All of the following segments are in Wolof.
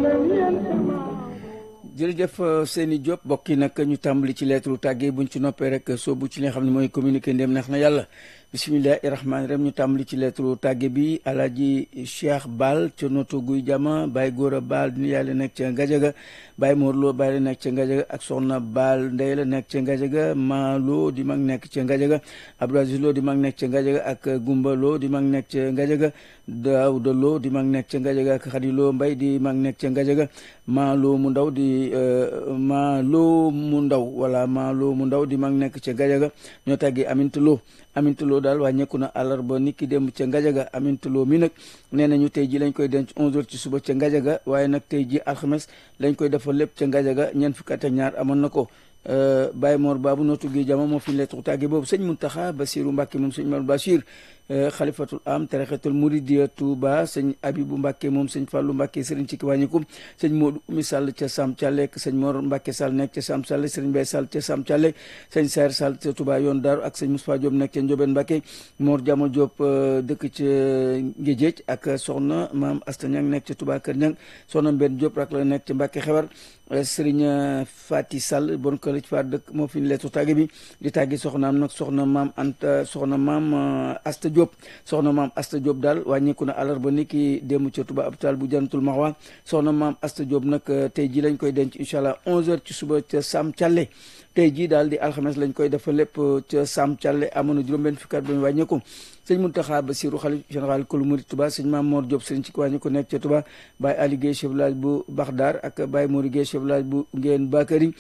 jërëjëf Seyni Diop bokk yi nag ñu tàmbali ci lettre tàggee buñ ci noppee rek soobu ci li nga xam ne mooy communiqué ndem neex na yàlla bisimilahi rahmaani rahim ñu tàmbali ci lettre tàgge bi alaaji Cheikh Baal ca noto guy jama Baye Góora Baal ni yàlla nekk ca Ngajaga Baye Morlo Baye la nekk ca Ngajaga ak soxna Baal Ndey la nekk ca Ngajaga Maalo di mag nekk ca Ngajaga Abdou Aziz Lo di mag nekk ca Ngajaga ak Gumba Lo di mag nekk ca Ngajaga Daawda Lo di mag nekk ca Ngajaga ak Xadi Lo Mbay di mag nekk ca Ngajaga Maalo mu ndaw di Maalo mu ndaw wala Maalo mu ndaw di mag nekk ca Ngajaga ñoo tàggee Aminta Lo Aminta Lo daal wàññeeku na àllarba nit ki dem ca Ngajaga Aminta Lo mi nag nee nañu tey ji lañ koy denc 11h ci suba ca Ngajaga waaye nag tey ji alxames lañ koy defal lépp ca Ngajaga ñeent fukki at ak ñaar amoon na ko Baye Mor Babu nootu gi jama moo fi lettre tàgge boobu sëñ Muntaxa Basiru Mbàkke moom sëñ Mal Bachir xalifatul am tarixatul muridiya Touba sëñ Abibu Mbàkke moom sëñ Fàllu Mbàkke sëriñ ci kiwàññikum sëñ Moodu Umi Sall ca Sam Thialé sëñ Mor Mbàkke Sall nekk ca Sam Thialé sëriñ Bay Sall ca Sam Thialé sëñ Saer Sall ca Touba yoon Daaru ak sëñ Moustapha Diop nekk ca Njoben Mbàkke Mor Jamo Diop dëkk ca Ngéjéej ak soxna maam Asta Ñang nekk ca Touba Kër Ñang soxna Mbenn Diop rak la nekk ca Mbàkke Xewar sëriñ Fati Sall bon ko ci fa dëkk moo fi lettre tàgge bi di tàgge soxnaam nag soxna maam Anta soxna maam Asta Diop soxna maam Asta Diop daal wàññeeku na àllarba ni ki démb ca Touba hôpital bu Jannatul Maxwa soxna maam Asta Diop nag tey ji lañ koy denc incha allah 11h ci suba ca Sam Thialé tey jii daal di alxames lañ koy defa lépp ca Sam Thialé amoon na juróom-benn fukki at ba ñu wàññeeku sëñ Muntaxa Basiru xalif général kulu murid Touba sëñ Maam Mor Diop sëñ ci wàññi ko nekk ca Touba Baye Ali Guèye chef village bu Baxdar ak Baye Mori Guèye chef village bu Ngeen Bakari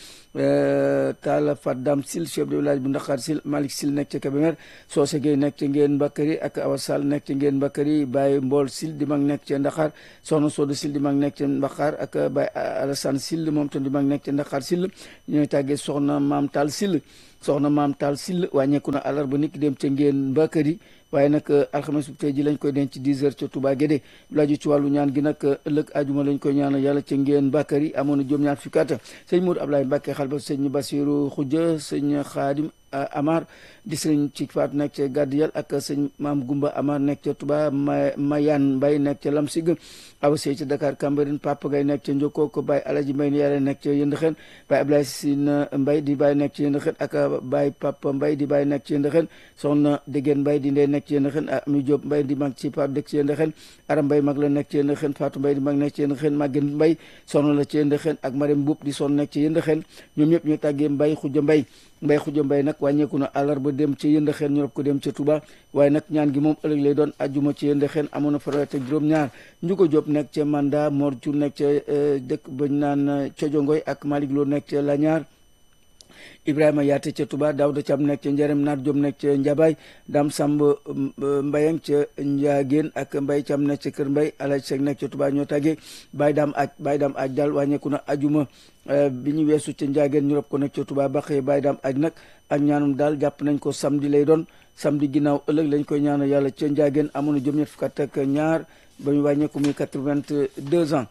Talla Fat Dam Sil chef de village bu Ndaxaar Sil Malick Sil nekk ca Kébémer Soose Guèye nekk ca Ngeen Bakari ak Awa Sall nekk ca Ngeen Bakari Baye Mbool Sil di mag nekk ca Ndaxaar Soxna Sodo Sil di mag nekk ca Ndaxaar ak Baye Alassane Sil moom tam di mag nekk ca Ndaxaar Sil ñooy tàggee soxna Maam Taal Sil soxna Maam Taal Sil wàññeeku na àllarba nit ki dem ca Ngeen Bakari waaye nag alxames bu tey ji lañ koy denc ci 10 heures ca Touba Guédé laaju ci wàllu ñaan gi nag ëllëg ajuma lañ koy ñaanal yàlla ca ngeen Bakary amoon na juróom-ñaar fukki at sëñ Modou Ablaye Mbacke xalba sëñ Basiru Xujja sëñ Xaadim Amar di sëñ ci faatu nekk ca Gàddiyal ak sëñ Maam Gumba Amar nekk ca Touba Mayan Mbay nekk ca Lamsig Awa Sey ca Dakar Cambérène Papa Gay nekk ca Njokko ko Baye Alaji Mbay ni yàlla nekk ca Yëndëxen Baye Ablaye Sine Mbay di Baye nekk ca Yëndëxen ak Baye Papa Mbay di Baye nekk ca Yëndëxen soxna Dégeen Mbay di ndey nekk ci Yëndëxen Ami Diop Mbay di mag ci Pape dëkk ci Yëndëxen Aram Mbay mag la nekk ci Yëndëxen Fatou Mbay di mag nekk ci Yëndëxen Maguette Mbay soxna la ci Yëndëxen ak Marème Mboup di son nekk ci Yëndëxen ñoom ñëpp ñu tàggee Mbay Xuja Mbay Mbay Xuja Mbay nag wàññeeku na àllarba dem ci Yëndëxen ñu rob ko dem ca Touba waaye nag ñaan gi moom ëllëg lay doon ajjuma ci Yëndëxen amoon na fanweer ak juróom-ñaar Njugo Diop nekk ca Manda Mor Cu nekk ca dëkk bañ naan Cojongoy ak Malick Lo nekk ca Lañaar Ibrahima Yaate ca Touba Daouda Thiam nekk ca Njarem Naat Diop nekk ca Njabaay Dam Samb Mbayang ca Njaageen ak Mbay Thiam nekk ca Kër Mbay Alaj Seck nekk ca Touba ñoo tàggee Baye Dam aj Baye Dam aj daal wàññeeku na ajuma bi ñu weesu ca Njaageen ñu rob ko nekk ca Touba ba xëy Baye Dam aj nag ak ñaanum daal jàpp nañ ko samedi lay doon samedi ginnaaw ëllëg lañ koy ñaanal yàlla ca Njaageen amoon na juróom-ñett fukk ak ñaar ba ñu wàññeeku muy quatre-vingt-deux ans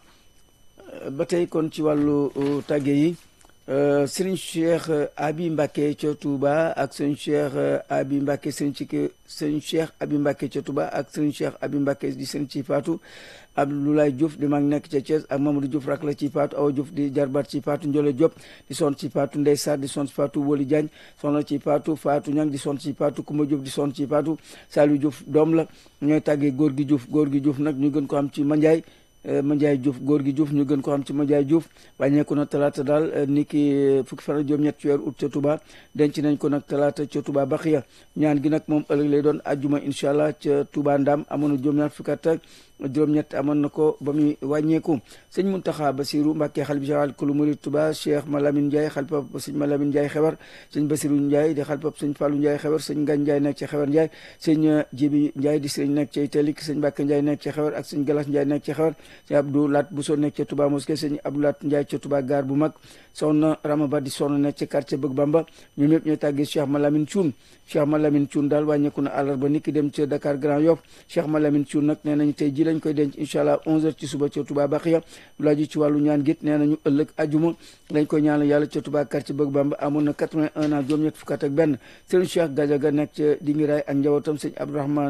ba tey kon ci wàllu tàgge yi sëriñ Cheikh Abi Mbacke ca Touba ak sëriñ Cheikh Abi Mbacke sëriñ ci sëriñ Cheikh Abi Mbacke ca Touba ak sëriñ Cheikh Abi Mbacke di sëriñ ci Faatu Abdoulaye Diouf di mag nekk ca Thiès ak Mamadou Diouf rak la ci Faatu Awa Diouf di jarbaat ci Faatu Ndiole Diop di son ci Faatu Ndey Sarr di son ci Faatu Woli Diagne soxna ci Faatu Faatu Ñang di son ci Faatu Kumba Diouf di son ci Faatu Saliou Diouf doom la ñooy tàggee góor gi Diouf góor gi Diouf nag ñu gën ko am ci Mandiaye Mandiaye Diouf góor gi Diouf ñu gën ko xam ci Mandiaye Diouf wàññeeku na talaata daal ni ki fukki fan ak juróom-ñett ci weeru août ca Touba denc nañ ko nag talaata ca Touba Baxiya ñaan gi nag moom ëllëg lay doon ajjuma incha allah ca Touba Ndam amoon na juróom-ñaar fukki at ak juróom-ñett amoon na ko ba muy wàññeeku sëñ Muntaxa Basiru Mbàkke xalifa général kulu murid Touba Cheikh Malamine Ndiaye xalifa sëñ Malamine Ndiaye xewar sëñ Basiru Ndiaye di xalifa sëñ Fallou Ndiaye xewar sëñ Ngagne Ndiaye nekk ci xewar Ndiaye sëñ Jibi Ndiaye di sëñ nekk ci Itelik sëñ Mbàkke Ndiaye nekk ci xewar ak sëñ Galas Ndiaye nekk ci xewar sëñ Abdou Lat Bousso nekk ca Touba Mosquée sëñ Abdou Lat Ndiaye ca Touba gaar bu mag soxna Rama Ba di soxna nekk ci quartier Bëgg Bamba ñoom ñëpp ñooy tàggee Cheikh Malamine Thioune Cheikh Malamine Thioune daal wàññeeku na àllarba niki dem ca Dakar Grand Yoff Cheikh Malamine Thioune nag nee nañu tey ji lañ koy denc incha allah 11h ci suba ca Touba Baxiya lu laaju ci wàllu ñaan gét nee nañu ëllëg ajuma lañ koy ñaanal yàlla ca Touba quartier Bëgg Bamba amoon na 81 ans juróom-ñett fukk ak benn Serigne Cheikh Gadiaga nekk ca Dingiraay ak njabootam sëñ Abdourahmane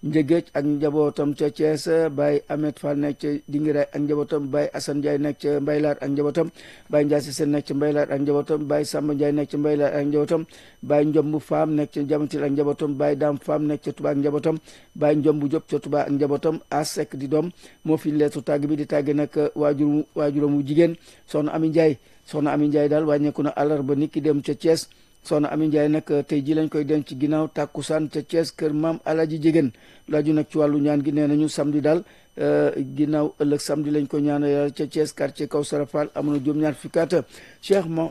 Njëgéej ak njabootam ca Thiès Baye Ahmed Fall nekk ca Dingiraay ak njabootam Baye Assane Ndiaye nekk ca Mbaylaar ak njabootam Baye Ndiaye Sène nekk ca Mbaylaar ak njabootam Baye Samba Ndiaye nekk ca Mbaylaar ak njabootam Baye Njomb Faam nekk ca Jamantil ak njabootam Baye Daam Faam nekk ca Touba ak njabootam Baye Njomb Diop ca Touba ak njabootam Asek di doom moo fi leetu tàgg bi di tàgge nag waajur waajuram wu jigéen soxna Ami Ndiaye soxna Ami Ndiaye daal wàññeeku na àllarba nit ki dem ca Thiès soxna Ami Ndiaye nag tey ji lañ koy denc ginnaaw tàkkusaan ca Thiès kër maam Alaji Jigéen laaju nag ci wàllu ñaan gi nee nañu samedi daal ginnaaw ëllëg samedi lañ ko ñaan yàlla ca Thiès quartier Kawsara Fall amoon na juróom-ñaar fukki at Cheikh mo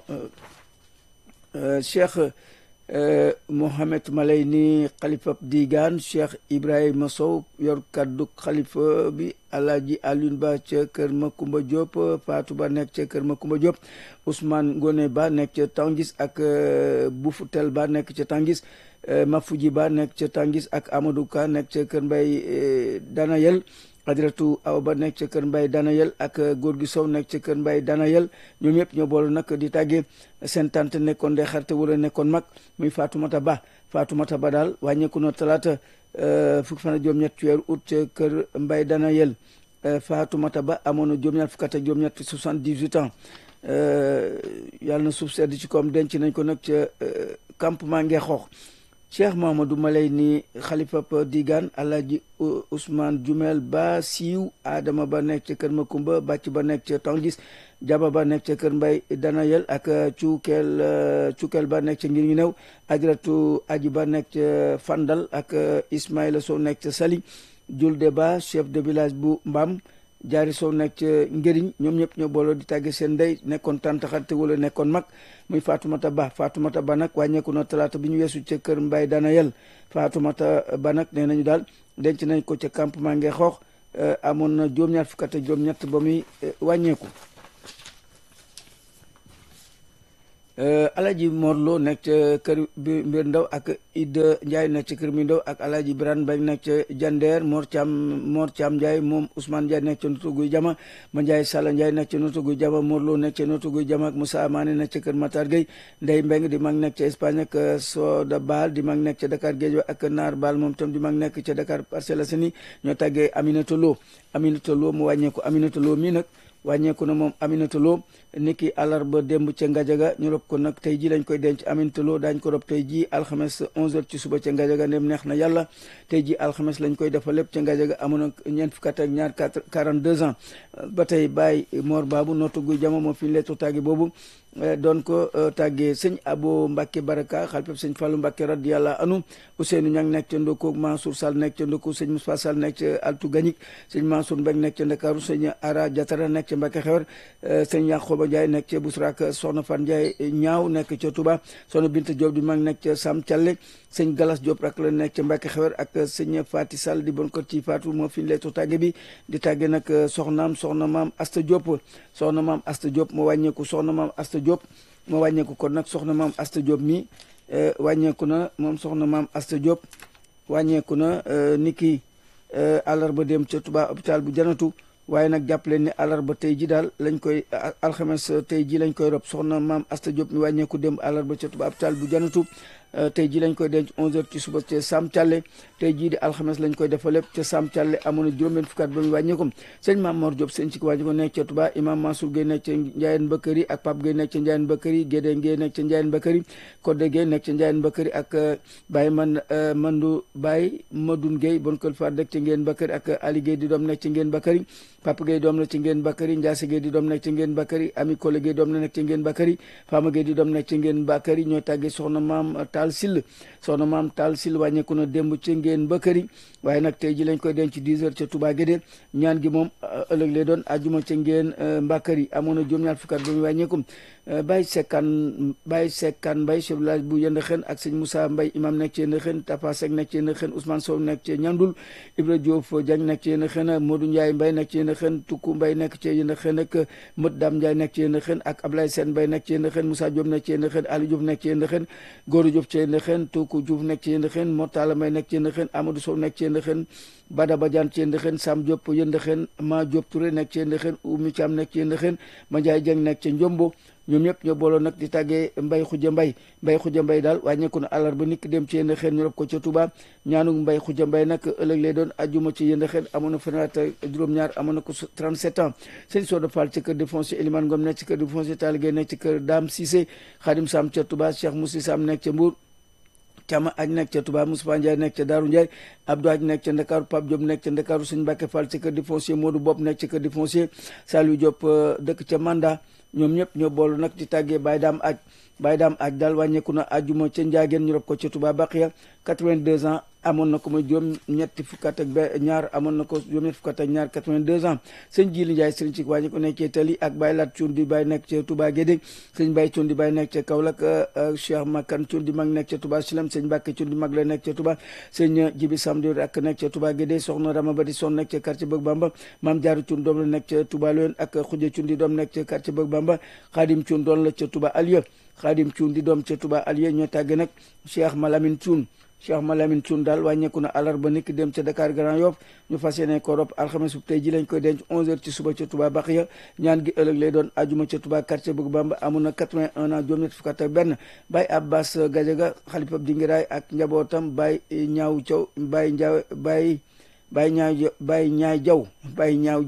Cheikh Mohamed Malay ni xalifa digaan Cheikh Ibrahima Sow yor kaddu xalifa bi Alaaji Alioune Ba ca kër Makumba Diop Fatou Ba nekk ca kër Makumba Diop Ousmane Ngone Ba nekk ca Tangis ak Boufutel Ba nekk ca Tangis Mafuji Ba nekk ca Tangis ak Amadou Ka nekk ca kër Mbay Danayel Adratu Aw Ba nekk ca kër Mbay Danayel ak góor gi Sow nekk ca kër Mbay Danayel ñoom ñëpp ñoo boolu nag di tàggee seen tante nekkoon de xarte wala nekkoon mag muy Fatoumata Ba Fatoumata Ba daal wàññeeku na talaata fukki fan ak juróom-ñett ci weeru août ca kër Mbay Danayel Fatoumata Ba amoon na juróom-ñett fukk ak juróom-ñett soixante-dix-huit ans yàlla na suuf sedd ci koom denc nañ ko nag ca campement Ngexoox cheikh mahamadou malay ni xalifap digaan alaaji ousmane jumel ba siiw adama ba nekk ca kër makumba bàcc ba nekk ca tangis jaba ba nekk ca kër mbay danayel ak cuukeel cuukeel ba nekk ca ngir ñu new ajratu aji ba nekk ca fandal ak ismaïla sow nekk ca sali julde ba chef de village bu mbam jaari sow nekk ca ngëriñ ñoom ñëpp ñoo booloo di tàgge seen ndey nekkoon tàntaxarte wala nekkoon mag muy Fatoumata Ba Fatoumata Ba nag wàññeeku na talaata bi ñu weesu ca kër Mbay Danayel Fatoumata Ba nag nee nañu daal denc nañ ko ca campement nge xoox amoon na juróom-ñaar fukk ak juróom-ñett ba muy wàññeeku Alaji Morlo nekk ca kër bi mbir ndaw ak Ida Ndiaye nekk ca kër mi ndaw ak Alaji Birane Mbaye nekk ca Jandeer Mor Thiam Mor Thiam Ndiaye moom Ousmane Ndiaye nekk ca Notto Guy Jama ma Ndiaye Salla Ndiaye nekk ca Notto Guy Jama Morlo nekk ca Notto Guy Jama ak Moussa Amane nekk ca kër Matar Gueye Ndeye Mbeng di mag nekk ca Espagne ak Soda Baal di mag nekk ca Dakar Géej ak Naar Baal moom tam di mag nekk ca Dakar Parcelles Assainies ñoo tàggee Aminata Lo Aminata Lo mu wàññeeku Aminata Lo mii nag wàññeeku na moom Aminata Lo niki àllarba démb ca Ngajaga ñu rob ko nag tey ji lañ koy denc Aminata Lo daañ ko rob tey ji alxames 11h ci suba ca Ngajaga ndem neex na yàlla tey ji alxames lañ koy defal lépp ca Ngajaga amoon na ñeent fukk ak ñaar 42 ans ba tey Baye Mor Babu Notto Guy Jama moo fi leetu tàggi boobu doon ko tàggee sëñ Abo Mbacke Baraka xalpeb sëñ Fallou Mbacke radiyallahu anhu Ousseynou Niang nekk ca Ndoko Mansour Sall nekk ca Ndoko sëñ Moussa Sall nekk ca Altou Gagnic sëñ Mansour Mbeng nekk ca Ndakaaru sëñ Ara Diatara nekk ca Mbacke Xewar sëñ Yankhoba Ndiaye nekk ca Bousrak Soxna Fan Ndiaye ñaaw nekk ca Touba Soxna Binta Diop di mag nekk ca Sam Thialé sëñ Galas Diop rak la nekk ca Mbacke Xewar ak sëñ Fati Sall di bon ko ci Fatou moo fi leetu tàgge bi di tàgge nag soxnaam soxna maam Asta Diop soxna maam Asta Diop moo wàññeeku soxna maam Asta Diop moo wàññeeku kon nag soxna maam Asta Diop mi wàññeeku na moom soxna maam Asta Diop wàññeeku na ni ki àllarba dem ca Touba hôpital bu janatu waaye nag jàpp leen ne àllarba tey ji daal lañ koy alxames tey ji lañ koy rob soxna maam Asta Diop mi wàññeeku dem àllarba ca Touba hôpital bu janatu tey jii lañ koy denc 11h ci suba ca Sam Thialé tey jii di alxames lañ koy defal lépp ca Sam Thialé amoon na juróom-benn fukkaat ba muy wàññeeku sëñ Maam Mor Diop sëñ ci ko wàññi ko nekk ca Touba imam Mansour Gueye nekk ca Ndiayène Bakary ak Pape Gueye nekk ca Ndiayène Bakary Gédé Gueye nekk ca Ndiayène Bakary Codé Gueye nekk ca Ndiayène Bakary ak Baye man Mandou Baye Madoun Gueye bon kël fa dëkk ca Ndiayène Bakary ak Ali Gueye di doom nekk ca Ndiayène Bakary Papa Gueye doom la ci Ndiayène Bakary Ndiasse Gueye di doom nekk ca Ndiayène Bakary Ami Kole Gueye doom la nekk ca Ndiayène Bakary Fama Gueye di doom nekk ca Ndiayène Bakary ñoo tàggee soxna maam Tall Sill soxna maam Tall Sil wàññeeku na démb ca ngeen ba këri waaye nag tey ji lañ koy denc 10 heures ca Touba Guédé ñaan gi moom ëllëg lay doon ajuma ca ngeen mbàkkari amoon na juróom-ñaar fukkat ba muy wàññeekum Baye Sekkan Baye Sekkan Mbaye chef village bu yënd xen ak sëñ Moussa Mbaye imam nekk ci yënd xen Tapa Seck nekk ci yënd xen Ousmane Sow nekk ci ñandul Ibra Diouf Diagne nekk ci yënd xen Modou Ndiaye Mbaye nekk ci yënd xen Tukku Mbaye nekk ci yënd xen ak Mët Dam Ndiaye nekk ci yënd xen ak Ablaye Sène Mbaye nekk ci yënd xen Moussa Diop nekk ci yënd xen Ali Diouf nekk ci yënd xen Góoru Diouf ci yënd xen Tukku Diouf nekk ci yënd xen Mortala Mbaye nekk ci yënd xen Amadou Sow nekk ci yënd xen Bada Badiane ci yënd xen Sam Diop yënd xen Ma Diop Touré nekk ci yënd xen Oumy Thiam nekk ci yënd xen Ma Ndiaye Dieng nekk ci Njombo ñoom ñëpp ñoo booloo nag di tàggee mbay xuja mbay mbay xuja mbay daal wàññeeku na àllarba niki dem ci yéen xeen ñu rob ko ca Touba ñaanuk mbay xuja mbay nag ëllëg lay doon ajuma ci yéen xeen amoon na fanweer ak juróom-ñaar amoon na ko 37 ans sëñ Soda Fall ci kër di foncier Elimane Ngom nekk ci kër di foncier Taligé nekk ci kër Dame Cissé Khadim Sam ca Touba Cheikh Moussi Sam nekk ca Mbour Cama aj nekk ca Touba Moussa Ndiaye nekk ca Daaru Ndiaye Abdou aj nekk ca Ndakaaru Pape Diop nekk ca Ndakaaru sëñ Mbacke Fall ci kër di foncier Modou Bopp nekk ci kër di foncier Saliou Diop dëkk ca Manda ñoom ñëpp ñoo boolu nag di tàggee Baye Dame aj Baye Dame aj daal wàññeeku na ajuma ca Ndiageen ñu rob ko ca Touba Baqiya 82 ans amoon na ko mooy juróom ñetti fukkat ak ñaar amoon na ko juróom ñetti fukkat ak ñaar 82 ans sëñ Jili Ndiaye sëriñ ci wàññi ko nekk ca Tali ak Baye Lat Cuun di Baye nekk ca Touba Guédé sëñ Baye Cuun di Baye nekk ca Kaolack Cheikh Makan Cuun di mag nekk ca Touba Silam sëñ Mbàkke Cuun di mag la nekk ca Touba sëñ Jibi Samdi ak nekk ca Touba Guédé soxna Rama Ba di son nekk ca quartier Bëgg Bamba Maam Jaaru Cuun doom la nekk ca Touba Loyen ak Xuja Cuun di doom nekk ca quartier Bëgg Bamba Xaadim Cuun doon la ca Touba Alieu Xaadim Cuun di doom ca Touba Alieu ñoo tàgge nag Cheikh Malamine Cuun Cheikh Malamine Thioune daal wàññeeku na àllarba niki dem ca Dakar Grand Yoff ñu fas yéene ko rob alxames bu tey ji lañ koy denc 11h ci suba ca Touba Baxiya ñaan gi ëllëg lay doon ajuma ca Touba quartier Bëgg Bamba amoon na 81 ans juróom ñett fukk ak benn Baye Abbas Gadiaga xalifa Dingiraay ak njabootam Baye ñaaw Thiaw Baye Ndiaw Baye Baye ñaaw Baye ñaay Jaw Baye ñaaw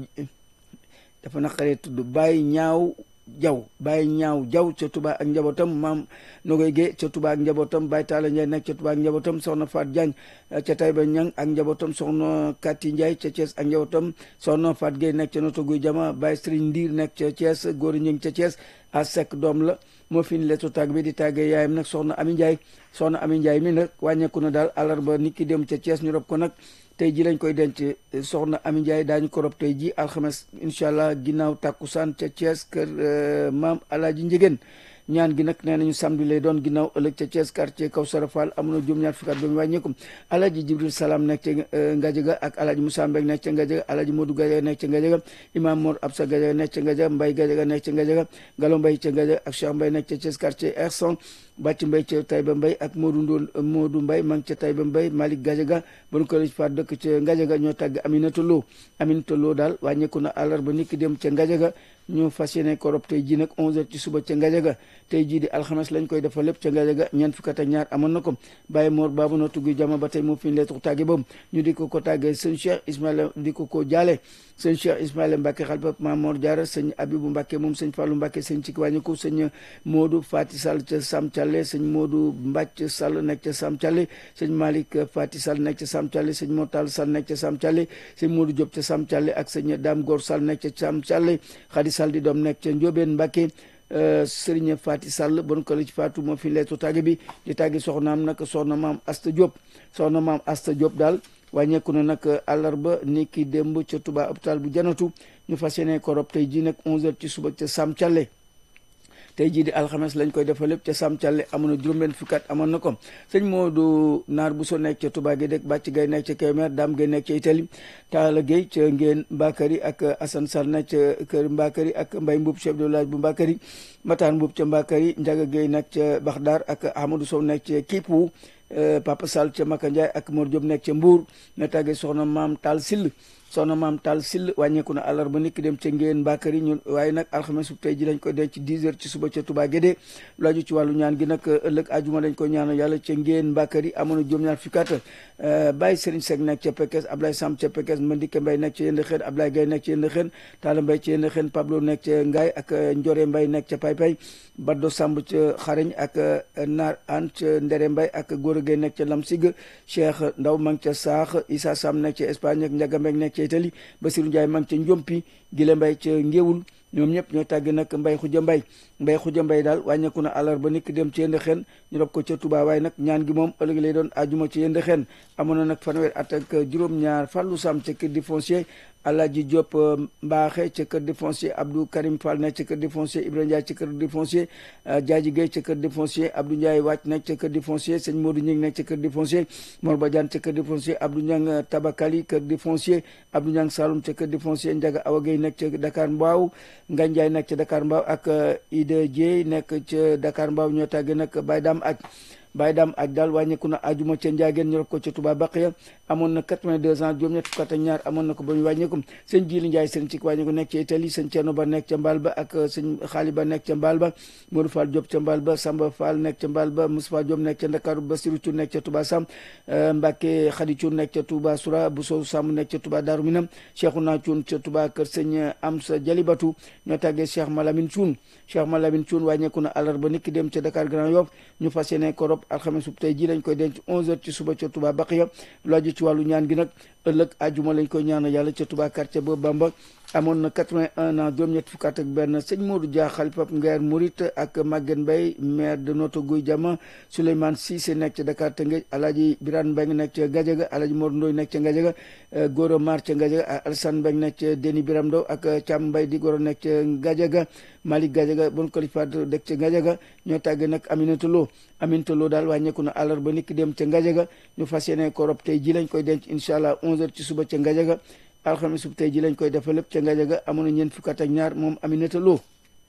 dafa naqaree tudd Baye ñaaw jaw bàyyi ñaaw jaw ca Touba ak njabootam maam Nogoy Guèye ca Touba ak njabootam Baye Talla Ndiaye nekk ca Touba ak njabootam soxna Faat Diagne ca Taïba Ñang ak njabootam soxna Kati Ndiaye ca Thiès ak njabootam soxna Faat Guèye nekk ca Noto Guy Jama Baye Serigne Ndiir nekk ca Thiès góor ñi ca Thiès a sek doom la moo fi ni letu tàgg bi di tàggee yaayam nag soxna Ami Ndiaye soxna Ami Ndiaye mi nag wàññeeku na daal àllarba nit ki dem ca Thiès ñu rob ko nag tey ji lañ koy denc soxna Ami Ndiaye daañu ko rob tey ji alxames incha allah ginnaaw tàkkusaan ca Thiès kër maam Alaaji Njigéen ñaan gi nag nee nañu samedi lay doon ginnaaw ëllëg ca Thiès quartier Kawsara Fall am na juróom-ñaar fukki at ba mu wàññeeku Alaaji Jibril Salaam nekk ca Ngajaga ak Alaaji Moussa Mbeg nekk ca Ngajaga Alaaji Modou Gajaga nekk ca Ngajaga Imam Mor Absa Gajaga nekk ca Ngajaga Mbay Gajaga nekk ca Ngajaga Galo Mbay ca Ngajaga ak Cheikh Mbay nekk ca Thiès quartier Ersan bàcc mbay ca Taïba Mbay ak Modou Ndoon Modou Mbay ma ngi ca Taïba Mbay Malick Gajaga bon ko faat dëkk ca Ngajaga ñoo tàgg Aminata Lo Aminata Lo daal wàññeeku na àllarba nit ki dem ca Ngajaga ñu fas yéene ko rob tey ji nag 11h ci suba ca Ngajaga tey jii di alxames lañ koy defal lépp ca Ngajaga ñeent fukk ak ñaar amoon na ko Baye Mor Babu na tuggi jama ba tey moo fi leetu tàgge boobu ñu di ko ko tàggee sëñ Cheikh Ismaïla di ko ko jaale sëñ Cheikh Ismaïla Mbacke xalifa Maam Mor Diarra sëñ Abibu Mbacke moom sëñ Fallou Mbacke sëñ ci wàññiku sëñ Modou Fati Sall ca Sam Thialé sëñ Modou Mbacc Sall nekk ca Sam Thialé sëñ Malick Fati Sall nekk ca Sam Thialé sëñ Motal Sall nekk ca Sam Thialé sëñ Modou Diop ca Sam Thialé ak sëñ Dame Gor Sall nekk ca Sam Thialé Khady Sall di doom nekk ca Ndiobène Mbacke Sëriñ Fati Sall bon ko la ci Fatou moo fi leetu tàgge bi di tàgge soxnaam nag soxna maam Asta Diop soxna maam Asta Diop daal wàññeeku na nag àllarba ni ki démb ca Touba hôpital bu janatu ñu fas yéene ko rob tey ji nag 11h ci suba ca Sam Thialé tey jii di alxames lañ koy defal lépp ca Sam Thialé amoon na juróom-benn fukki at amoon na ko sëñ Modou Naar bu so nekk ca Touba Guédé Bàcc Gay nekk ca Kébémer Dame Gay nekk ca Italie Talla Gueye ca Ngeen Mbakari ak Assane Sall nekk ca kër Mbakari ak Mbay Mbuub chef de village bu Mbakari Mataan Mbuub ca Mbakari Njaga Gueye nekk ca Baxdaar ak Amadou Sow nekk ca Kipu Papa Sall ca Maka Ndiaye ak Mor Diop nekk ca Mbour na tàggee soxna maam Tall Sill soxna maam Tall Sill wàññeeku na àllarba nit ki dem ca Ngeen Mbakari ñun waaye nag alxames bu tey ji lañ koy denc 10 heures ci suba ca Touba Guédé lu aju ci wàllu ñaan gi nag ëllëg ajuma dañ koy ñaanal yàlla ca Ngeen Mbakari amoon na juróom-ñaar fukki at Baye Serigne Seck nekk ca Pekes Ablaye Samb ca Pekes Mandike Mbaye nekk ca Yënd Xeen Ablaye Gaye nekk ca Yënd Xeen Talla Mbaye ca Yënd Xeen Pablo nekk ca Ngaay ak Njore Mbaye nekk ca Paypay Baddo Samb ca Xareñ ak Naar An ca Ndere Mbaye ak Góor Gay nekk ca Lamsig Cheikh Ndaw ma ngi ca Saax Issa Sam nekk ca Espagne ak Njaga Mbeng nekk ca Italie Basiru Njaay ma ngi ca Njompi Gile Mbay ca Ngéwul ñoom ñëpp ñoo tàgg nag mbay xuja mbay mbay xuja mbay daal wàññeeku na àllarba nit ki dem ci yënd xen ñu rob ko ca Touba waaye nag ñaan gi moom ëllëg lay doon ajuma ci yënd xen amoon na nag fanweer at ak juróom-ñaar fàllu sam ca kër di foncier Alaaji Diop Mbaaxe ca kër di foncier Abdou Karim Fall nekk ca kër di foncier Ibrahima Ndiaye ca kër di foncier Jaaji Gueye ca kër di foncier Abdou Ndiaye Wàcc nekk ca kër di foncier sëñ Modou Ñing nekk ca kër di foncier Mor Badiane ca kër di foncier Abdou Ñang Tabakali kër di foncier Abdou Ñang Saloum ca kër di foncier Ndiaga Awa Gueye nekk ca Dakar Mbaaw Ngagne Ndiaye nekk ca Dakar Mbaaw ak Ida Dieye nekk ca Dakar Mbaaw ñoo tàgge nag Baye Dame ak Baye Dame aj daal wàññeeku na ajuma ca Njaageen ñu rob ko ca Touba Baqiya amoon na 82 ans juróom ñett fukk ak ñaar amoon na ko ba ñu wàññeeku sëñ Jili Njaay sëñ ci wàññeeku nekk ca Italie sëñ Ceerno Ba nekk ca Mbaal ba ak sëñ Xaali Ba nekk ca Mbaal ba Modou Fall Diop ca Mbaal ba Samba Fall nekk ca Mbaal ba Moustapha Diop nekk ca Ndakaaru Basiru Cuun nekk ca Touba Sam Mbàkke Xadi Cuun nekk ca Touba Soura Bousso Sam nekk ca Touba Daaru Minam Cheikhouna Cuun ca Touba kër sëñ Amsa Jalibatu ñoo tàggee Cheikh Malamine Cuun Cheikh Malamine Cuun wàññeeku na àllarba niki dem ca Dakar Grand Yoff ñu fas yéene ko rob alxames sub tey ji lañ koy denc 11h ci suba ca Touba Baqiya lu aju ci wàllu ñaan gi nag ëllëg ajuma lañ koy ñaanal yàlla ca Touba quartier ba Bamba amoon na 81 ans juróom-ñett fukk ak benn sëñ Modou Dia xalifa Ngeer Murit ak Maguette Mbaye maire de Notto Gouye Diama Souleymane Cissé nekk ca Dakar Tëngéej Alaaji Birane Mbengue nekk ca Gadiaga Alaaji Mor Ndoy nekk ca Gadiaga Goro Mar ca Gadiaga Alassane Mbengue nekk ca Déni Biram Ndaw ak Thiam Mbaye di Goro nekk ca Gadiaga Malick Gadiaga bon kalifaat dëkk ca Gadiaga ñoo tàggee nag Aminata Lo Aminata Lo daal wàññeeku na àllarba niki dem ca Gadiaga ñu fas yéene ko rob tey ji lañ koy denc incha allah 11h ci suba ca Gadiaga alxames sub tey ji lañ koy defal lépp ca Ngadiaga amoon na ñeent fukk ak ñaar moom Aminata Lo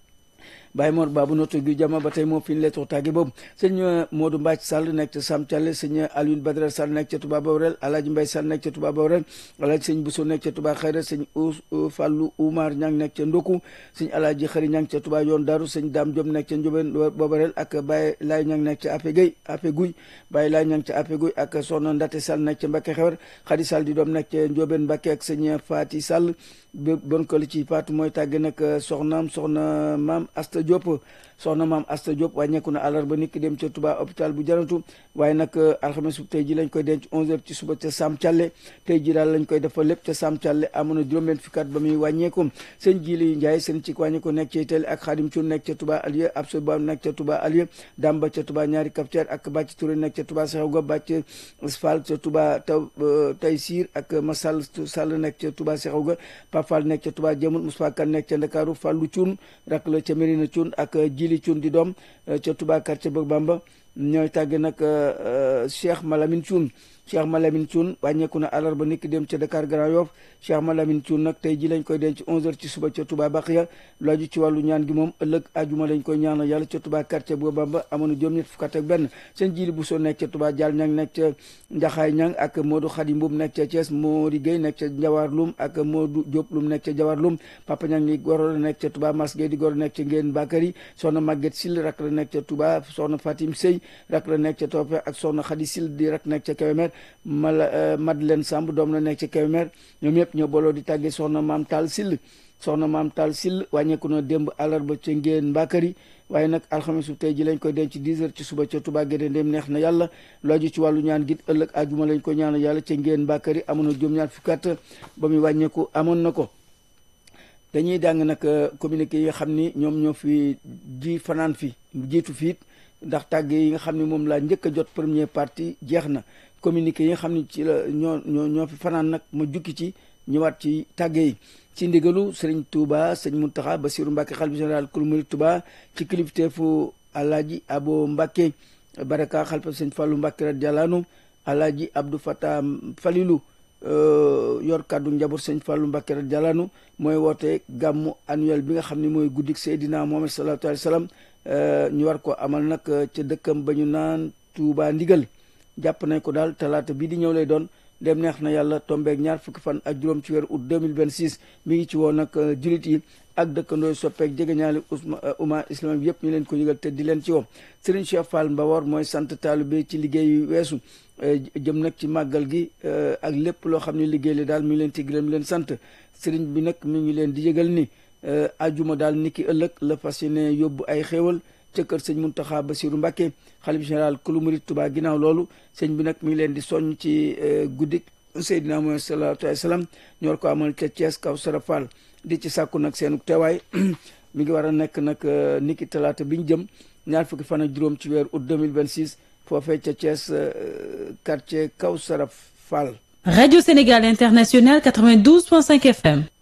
Baye Mor Babu Notto Gouye Diama ba tey moo fi ñu lettre tàgge boobu sëñ Modou Mbacc Sall nekk ca Sam Thialé sëñ Alioune Badara Sall nekk ca Touba Baorel Alaaji Mbay Sall nekk ca Touba Baorel Alaaji sëñ Bousso nekk ca Touba Xayra sëñ Fallou Oumar Ñang nekk ca Ndoku sëñ Alaaji Xëri Ñang ca Touba Yoon Daru sëñ Dame Diop nekk ca Ndiobène Baorel ak Baye Laay Ñang nekk ca Ape Gueye Ape Guy Baye Laay Ñang ca Ape Guy ak Soxna Ndate Sall nekk ca Mbacké Xewar Xadi Sall di doom nekk ca Ndiobène Mbacké ak sëñ Fati Sall bon ko li ci faatu mooy tàgge nag soxnaam soxna maam Asta Diop soxna maam Asta Diop wàññeeku na àllarba nit ki dem ca Touba hôpital bu jaratu waaye nag alxames tey ji lañ koy denc 11h ci suba ca Sam Thialé tey ji daal lañ koy defal lépp ca Sam Thialé amoon na juróom-benn fukki at ba muy wàññeeku sëñ Jili Ndiaye seen ci wàññeeku nekk ca Itali ak Xaadim Cuun nekk ca Touba Alieu Absa Ba nekk ca Touba Alieu Damba ca Touba ñaari Kapteer ak Bàcc Touré nekk ca Touba Sexewga Bàcc Fall ca Touba taw Taysir ak Masal Sall nekk ca Touba Sexewga Papal nekk ca Touba Jëmul Moussa Kan nekk ca Ndakaaru Fallu Cuun rak la ca Mérina Cuun ak Jili Cuun di doom ca Touba quartier Bëgg Bamba ñooy tàgge nag Cheikh Malamine Cuun Cheikh Malamine Cuun wàññeeku na àllarba niki dem ca Dakar Grand Yoff Cheikh Malamine Cuun nag tey ji lañ koy denc 11h ci suba ca Touba Baqiya lu aju ci wàllu ñaan gi moom ëllëg ajuma lañ koy ñaanal yàlla ca Touba quartier Bëgg Bamba amoon na juróom-ñett fukk ak benn seen jili bu soo nekk ca Touba Dial Ñang nekk ca Njaxaay Ñang ak Modou Khady Mbuub nekk ca Thiès Mori Gueye nekk ca Njawar Lum ak Modou Diop Lum nekk ca Njawar Lum Papa Ñang ni goro la nekk ca Touba Mas Gueye di goro nekk ca Ngeen Bakari soxna Maguette Sil rak la nekk ca Touba soxna Fatim Sey rak la nekk ca Toofe ak soxna Khady Sil di rak nekk ca Kébémer mala Madeleine Samb doom la nekk ca Kébémer ñoom ñëpp ñoo booloo di tàggee soxna maam Taal Sil soxna maam Taal Sil wàññeeku na démb àllarba ca Ngeen Bakari waaye nag alxames su tey ji lañ koy denc 10 heures ci suba ca Touba Guédé ndéem neex na yàlla looju ci wàllu ñaan gi ëllëg àjjuma lañ ko ñaanal yàlla ca Ngeen Bakari amoon na juróom-ñaar fukki at ba muy wàññeeku amoon na ko dañuy dàng nag communiqué yi nga xam ni ñoom ñoo fi ji fanaan fi jiitu fiit ndax tàgge yi nga xam ne moom laa njëkk a jot première partie jeex na communiqué yi nga xam ne ci la ñoo ñoo ñoo fi fanaan nag ma jukki ci ñëwaat ci tàgge yi ci ndigalu sëriñ Touba sëñ Mountakha Bassirou Mbacké xalifa général kulu murid Touba ci kilifteefu Alaaji Abo Mbacké Baraka xalifa sëñ Fallou Mbacké radiyallahu anhu Alaaji Abdou Fatah Falilou yor kàddu njaboot sëñ Fallou Mbacké radiyallahu anhu mooy woote gàmmu annuel bi nga xam ne mooy guddik Seydina Muhammad sallallahu alayhi wa sallam ñu war ko amal nag ca dëkkam ba ñu naan Touba ndigal jàpp nañ ko daal talaata bii di ñëw lay doon dem neex na yàlla tombeeg ñaar fukki fan ak juróom ci weeru août 2026 mi ngi ci woon nag julit yi ak dëkkandooy soppeek jegeñaali umma islamique yëpp ñu leen ko yëgal te di leen ci woo Serigne Cheikh Fall Mbawor mooy sant taalibe ci liggéey weesu jëm nag ci màggal gi ak lépp loo xam ne liggéey li daal mi ngi leen ci gërëm leen sant Serigne bi nag mi ngi leen di yëgal ni ajuma daal niki ëllëg la fas yéene yóbbu ay xéewal ca kër sëñ Muntaxa Basiru Mbàkke xalif général kulu murit Tuubaa ginnaaw loolu sëñ bi nag mi ngi leen di soññ ci guddik Seydina Muhammad sallallahu alayhi wa sallam ñu war ko amal ca Thiès kaw Sara Fall di ci sàkku nag seenu teewaay mi ngi war a nekk nag niki talaata bi ñu jëm ñaar fukki fan ak juróom ci weeru août 2026 foofee ca Thiès quartier kaw Sara Fall Radio Sénégal International 92.5 FM